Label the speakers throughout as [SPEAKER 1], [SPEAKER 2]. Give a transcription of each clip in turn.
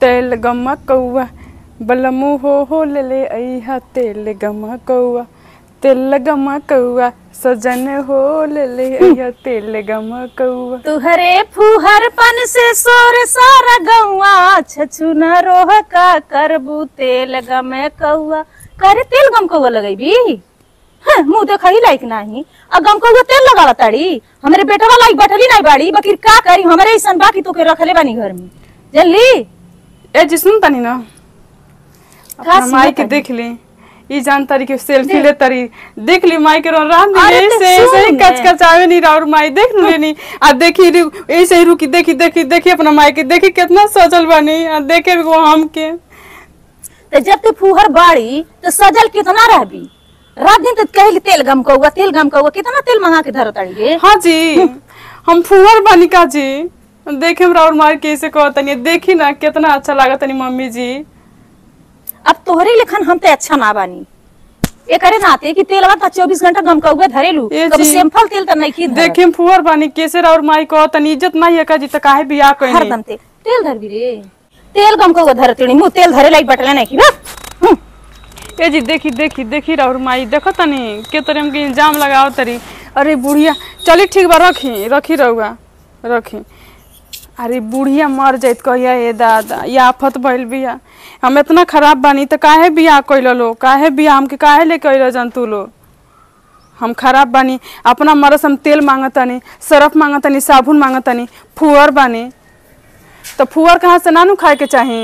[SPEAKER 1] तेल गमा कौआ बलमु हो हो ले ले अइहा तेल गमा कौआ तेल गमा कौआ सजन हो ले ले अइहा तेल गमा कौआ
[SPEAKER 2] तुहरे फुहरपन से सोर सारा गौआ छछुना रोह का करबू तेल गमे कौआ करे तेल गम कौआ लगैबी हाँ, मुंह देखा ही लायक नाही अब गम कौआ तेल लगावा ताड़ी हमरे बेटवा लायक बैठली नहीं बाड़ी बकिर का करी हमरे ऐसन बाकी तो के रखले बानी घर में जल्दी
[SPEAKER 1] ए जी सुन तनी ना
[SPEAKER 2] का
[SPEAKER 1] अपना माई के
[SPEAKER 2] सुनत
[SPEAKER 1] देख ली ई जान तारी के सेल्फी ले तारी देख ली माई के रोन राम
[SPEAKER 2] अरे
[SPEAKER 1] दी
[SPEAKER 2] तो
[SPEAKER 1] ऐसे ऐसे ही
[SPEAKER 2] सुन
[SPEAKER 1] कच
[SPEAKER 2] ने।
[SPEAKER 1] कचावे नहीं और माई देख नु लेनी आ देखी रू- ऐसे ही रुकी देखी देखी देखी अपना माई के देखी कितना सजल बनी आ देखे वो हम के
[SPEAKER 2] तो जब तू फुहर बाड़ी तो सजल कितना रहबी रात दिन तो कहली तेल गम कौआ तेल गम कौआ कितना तेल मंगा के धरो ताड़ी गे
[SPEAKER 1] हाँ जी हम फुहर बनी का जी देखे हमरा और माई के ऐसे कहतनी देखी ना कितना अच्छा लागत तनी मम्मी जी
[SPEAKER 2] अब तोहरे लेखन हम ते अच्छा ना बानी ये करे नाते कि तेलवा तो चौबीस घंटा गम कौआ धरेलू
[SPEAKER 1] ए
[SPEAKER 2] कभी
[SPEAKER 1] जी।
[SPEAKER 2] सिंपल तेल तो नहीं की
[SPEAKER 1] देखे हम फुहर बनी कैसे और माई कहतनी इज्जत नहीं है का जी तो काहे बियाह कइनी
[SPEAKER 2] हरदम तेल तेल धरबी रे तेल गम कौआ धरती मुंह तेल धरे लाई बटले नहीं की बा हम्म।
[SPEAKER 1] ए जी देखी देखी देखी और माई देखो तनी के तोरे हमके इल्जाम लगाओ तरी अरे बुढ़िया चली ठीक बा रखी रखी रहुआ रखी अरे बुढ़िया मर जाइत कहिया ए दादा ये आफत भइल बिया हम इतना खराब बानी तो काहे बियाह कइल लो काहे बियाह हमके काहे ले कइल जंतु लो हम खराब बानी अपना मरस हम तेल मांगतनी सरफ मांगतनी साबुन मांगतनी फुअर बानी तो फुअर कहाँ से नानू खाए के चाही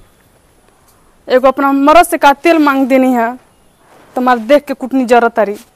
[SPEAKER 1] एगो अपना मरद से का तेल मांग देनी है तुम्हारे देख के कुटनी जरूरत तारी